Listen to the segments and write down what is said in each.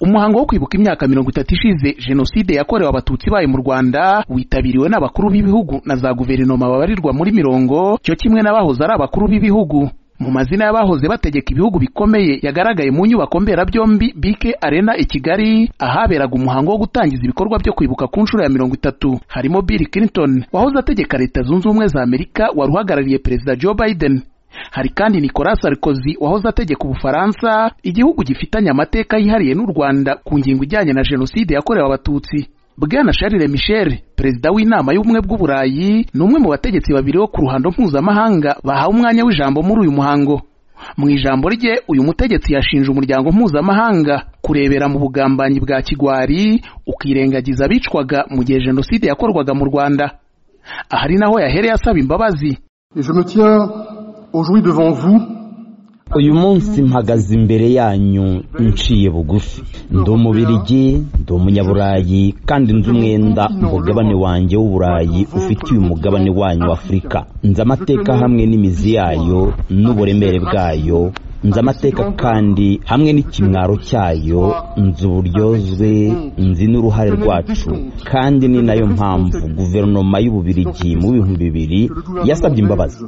umuhango wo kwibuka imyaka mirongo itatu ishize jenoside yakorewe abatutsi bayo mu rwanda witabiriwe n'abakuru b'ibihugu na za guverinoma babarirwa muri mirongo cyo kimwe n'abahoze ari abakuru b'ibihugu mu mazina y'abahoze bategeka ibihugu bikomeye yagaragaye mu nyubako mberabyombi bike arena i kigali ahaberaga umuhango wo gutangiza ibikorwa byo kwibuka ku nshuro ya mirongo itatu harimo bill clinton wahoze ategeka leta zunze ubumwe za amerika wari uhagarariye perezida joe biden hari kandi nicolas sarkozy wahoze ategeka ubufaransa igihugu gifitanye amateka yihariye n'u rwanda ku ngingo ijyanye na jenoside yakorewe abatutsi bwana charles michel perezida w'inama y'ubumwe bw'uburayi ni umwe mu bategetsi babiri bo ku ruhando mpuzamahanga bahawe umwanya w'ijambo muri uyu muhango mu ijambo rye uyu mutegetsi yashinje umuryango mpuzamahanga kurebera mu bugambanyi bwa kigwari ukirengagiza abicwaga mu gihe jenoside yakorwaga mu rwanda ahari naho yahereye asaba imbabazi uyu munsi mpagaze imbere yanyu nciye bugufi ndi umubirigi ndi umunyaburayi kandi nzi umwenda umugabane wanjye w'uburayi ufitiye umugabane wanyu w'afurika nzi amateka hamwe n'imizi yayo n'uburemere bwayo nzi amateka kandi hamwe n'ikimwaro cyayo nzi uburyozwe nzi n'uruhare rwacu kandi ni nayo mpamvu guverinoma y'ububirigi mu bihumbi bibiri yasabye imbabazi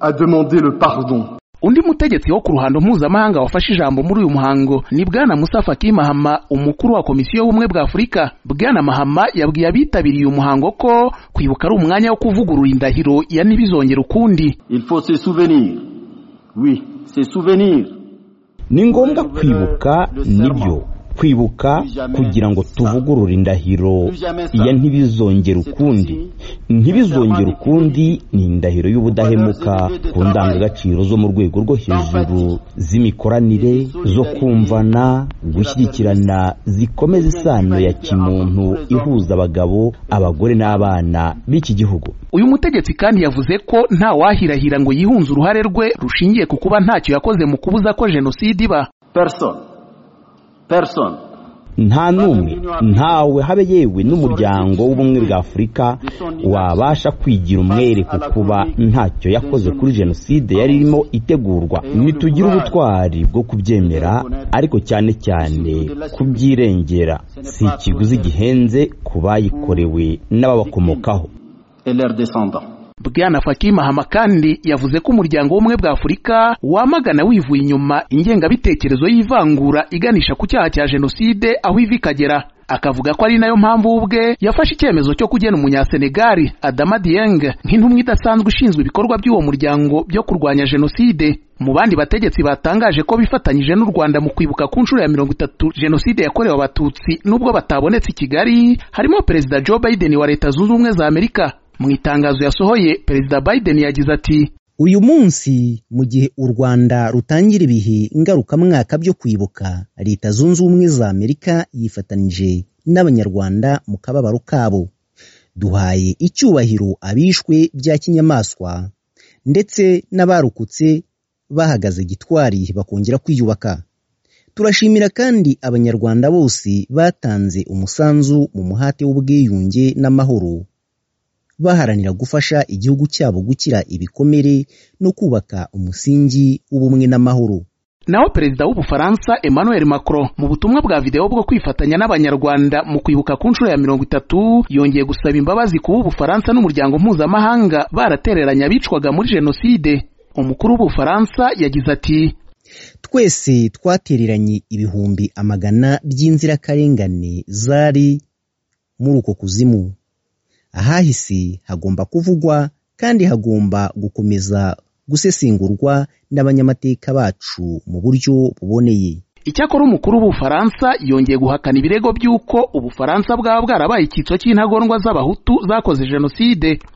a demandé le pardon. undi mutegetsi wo ku ruhando mpuzamahanga wafashe ijambo muri uyu muhango ni bwana musa faki mahama umukuru wa komisiyo y'ubumwe bwa afurika bwana mahama yabwiye abitabiriye uyu muhango ko kwibuka ari umwanya wo kuvugurura indahiro ya ntibizongere ukundi Il faut se souvenir. Oui, se souvenir. ni ngombwa kwibuka nibyo kwibuka kugira ngo tuvugurure indahiro ya ntibizongere ukundi ntibizongere ukundi ni indahiro y'ubudahemuka ku ndangagaciro zo mu rwego rwo hejuru z'imikoranire zo kumvana gushyigikirana zikomeza isano ya kimuntu ihuza abagabo abagore n'abana b'iki gihugu uyu mutegetsi kandi yavuze ko nta wahirahira ngo yihunze uruhare rwe rushingiye ku kuba ntacyo yakoze mu kubuza ko jenoside iba Personne. Personne. nta n'umwe ntawe habe yewe n'umuryango w'ubumwe bwa afurika wabasha kwigira umwere ku kuba ntacyo yakoze kuri jenoside yari irimo itegurwa ntitugire ubutwari bwo kubyemera ariko cyane cyane kubyirengera si ikiguzi gihenze ku bayikorewe n'ababakomokaho Et leurs descendants. bwana faki mahama kandi yavuze ko umuryango w'ubumwe bwa afurika wamagana wivuye inyuma ingengabitekerezo y'ivangura iganisha ku cyaha cya jenoside aho iva ikagera akavuga ko ari nayo mpamvu we ubwe yafashe icyemezo cyo kugena umunyasenegali adama dieng nk'intumwa idasanzwe ishinzwe ibikorwa by'uwo muryango byo kurwanya jenoside mu bandi bategetsi batangaje ko bifatanyije n'u rwanda mu kwibuka ku nshuro ya mirongo itatu jenoside yakorewe abatutsi n'ubwo batabonetse i kigali harimo perezida joe biden wa leta zunze ubumwe za amerika mu itangazo yasohoye perezida biden yagize ati uyu munsi mu gihe u rwanda rutangira ibihe ngarukamwaka byo kwibuka leta zunze ubumwe za amerika yifatanije n'abanyarwanda mu kababaro kabo duhaye icyubahiro abishwe bya kinyamaswa ndetse n'abarokotse bahagaze gitwari bakongera kwiyubaka turashimira kandi abanyarwanda bose batanze umusanzu mu muhate w'ubwiyunge n'amahoro baharanira gufasha igihugu cyabo gukira ibikomere no kubaka umusingi w'ubumwe n'amahoro naho perezida w'ubufaransa emmanuel macron mu butumwa bwa videwo bwo kwifatanya n'abanyarwanda mu kwibuka ku nshuro ya mirongo itatu yongeye gusaba imbabazi kuba ubufaransa n'umuryango mpuzamahanga baratereranye abicwaga muri jenoside umukuru w'ubufaransa yagize ati twese twatereranye ibihumbi amagana by'inzirakarengane zari muri uko kuzimu ahahise hagomba kuvugwa kandi hagomba gukomeza gusesengurwa n'abanyamateka bacu mu buryo buboneye icyakora umukuru w'ubufaransa yongeye guhakana ibirego by'uko ubufaransa bwaba bwarabaye icyitso cy'intagondwa z'abahutu zakoze jenoside